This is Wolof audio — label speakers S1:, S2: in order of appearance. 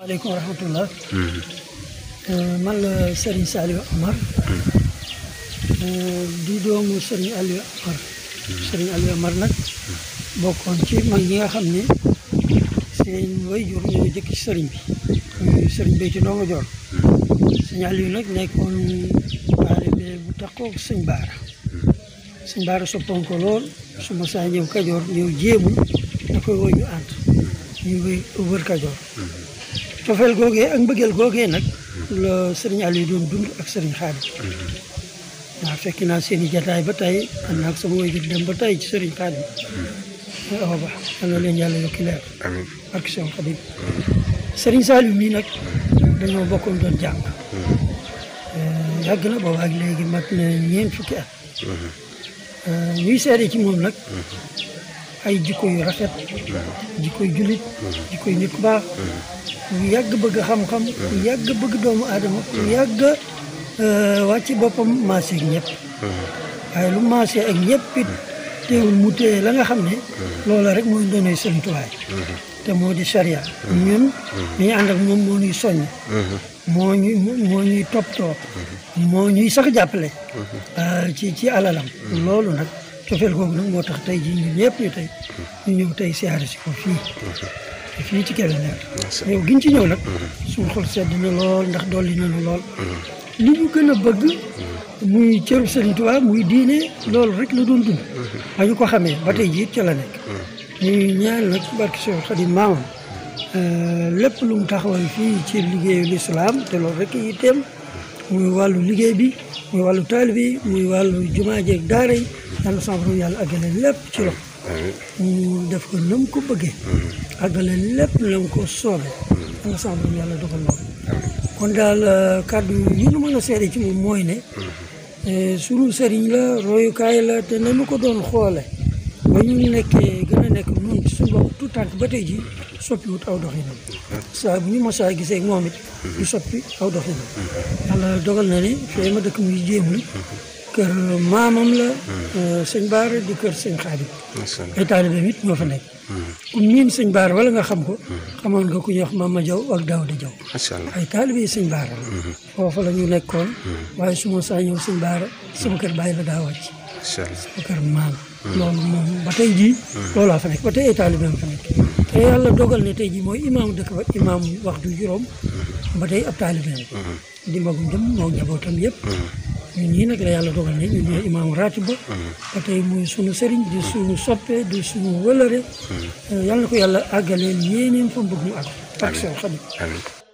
S1: waaleykum wa rahmatullah man la Serigne Saliou Amar di doomu Serigne Aliou Amar Serigne Aliou Amar nag bokkoon ci mag ñi nga xam ne seen waajur ñoo jëkk ci sëriñ bi muy sëriñ Béthio Ndongo Dior sëñ Aliou nag nekkoon taalibe bu takkoo sëñ Baara sëñ Baara soppoon ko lool su ma saa ñëw Kajoor ñëw jéemul da koy woo ñu ànd ñu wéy wër Kajoor cofeel googee ak mbëggeel googee nag la sëriñ Aliou doon dund ak sëriñ Xaadim waaw fekk naa seen i jataay ba tey am naa ak sama waajur dem ba tey ci sëriñ Xaadim awa ba yal na leen yàlla yokki leer
S2: amiin
S1: ak seen Xaadim sëriñ Saliou mii nag dañoo bokkoon doon jàng yàgg na booba ak léegi mat na ñeent fukki at ñuy seede ci moom nag ay jikko yu rafet jikko yu jullit jikko yu nit ku baax ku yàgg bëgg xam-xam ku yàgg bëgg doomu aadama ku yàgg wàcc boppam maase ak ñëpp waaye lu maase ak ñëpp it teewul mu téye la nga xam ne loola rek mooy doonay Sëriñ Tuubaa te moo di charia ñun dañuy ànd ak moom moo ñuy soññ moo ñuy moo ñuy toppatoo moo ñuy sax jàppale ci ci alalam loolu nag cofeel googu nag moo tax tey jii ñun ñëpp ñu tey ñu ñëw tey siyaare si ko fii fii ci Kébémer ñëw giñ ci ñëw nag suñu xol sedd na lool ndax dolli nañu lool li ñu gën a bëgg muy cëru Sëriñ Tuubaa muy diine loolu rek la doon dund ba ñu ko xamee ba tey jii ca la nekk ñuy ñaan nag barke Seex Xaadim maamam lépp lu mu taxawal fii ci liggéeyu lislaam te loolu rek yitteem muy wàllu liggéey bi muy wàllu taalibe bi muy wàllu jumaa jeeg daara yi yàlla sama borom yàlla àggale lépp ci loxo ñu def ko na mu ko bëggee àggale lépp na mu ko soobee yàlla sama borom yàlla dogal loolu kon daal kàddu yi ñu mën a seede ci moom mooy ne sunu sëriñ la royukaay la te nanu ko doon xoole ba ñu nekkee gën a nekk noonu ci suñu bopp tout tànk ba tey ji soppiwut aw doxinam saa bu ñu mosaa gisee ak moom it du soppi aw doxinam yàlla dogal na ne fee ma dëkk muy jéemul kër maamam la sëñ Baara di kër sëñ Xaadim ay taalibeem it ñoo fa nekk ku miin sëñ Baara wala nga xam ko xamoon nga ku ñuy wax Mama Jaw ak Daawda Jaw
S2: macha allah
S1: ay taalibe sëñ Baara la foofa la ñu nekkoon waaye su ma saa ñëw sëñ Baara sama kër bàyyi la daa wàcc
S2: macha allah
S1: sama kër maam loolu moom ba tey jii loolaa fa nekk ba tey ay taalibeem fa nekk te yàlla dogal ne tey jii mooy imaamu dëkk ba imaam waxtu juróom ba tey ab taalibeem di magum dem moo njabootam yëpp ñun ñii nag la yàlla dogal ne ñun ñooy imaamu raatib ba ba tey muy sunu sëriñ di sunu soppe di sunu wëlëre yàlla na ko yàlla àggaleel yéeneem fa mbëgg mu àgg ak seen xarit
S2: amiin